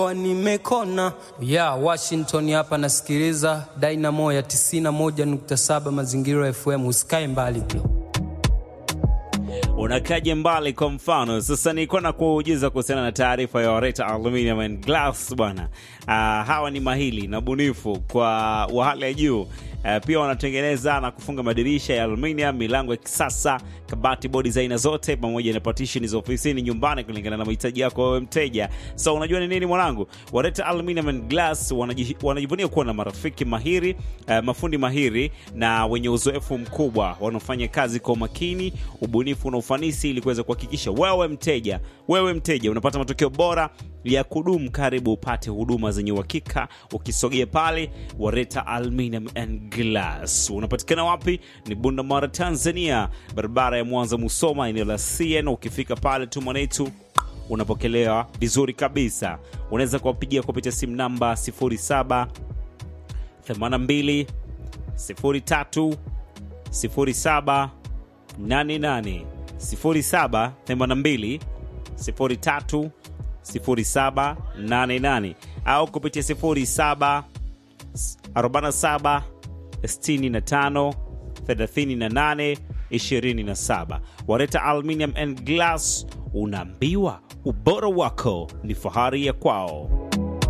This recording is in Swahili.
Nimekona ya Washington hapa, nasikiliza Dynamo ya 91.7 Mazingira FM. Usikae mbali bro. Unakaje mbali? Kwa mfano sasa, nilikuwa na kuujiza kuhusiana na taarifa ya Wareta Aluminium and Glass bwana. Uh, hawa ni mahili na bunifu kwa wa hali ya juu. Uh, pia wanatengeneza na kufunga madirisha ya aluminium, milango ya kisasa, kabati, bodi za aina zote, pamoja na partition za ofisini, nyumbani, kulingana na mahitaji yako wewe mteja. So unajua ni nini mwanangu, Wareta Aluminium and Glass wanaji- wanajivunia kuwa na marafiki mahiri, uh, mafundi mahiri na wenye uzoefu mkubwa wanaofanya kazi kwa umakini, ubunifu na ufanisi ili kuweza kuhakikisha wewe mteja, wewe mteja unapata matokeo bora ya kudumu. Karibu upate huduma zenye uhakika ukisogea pale Wareta Aluminium and Glass. Unapatikana wapi? Ni Bunda Mara, Tanzania, barabara ya Mwanza Musoma, eneo la CN. Ukifika pale tu mwanetu unapokelewa vizuri kabisa. Unaweza kuwapigia kupitia simu namba 07 82 03 07 88 07 82 03 07 88 au kupitia 07 47 65 38 27. Wareta Aluminium and Glass, unaambiwa ubora wako ni fahari ya kwao.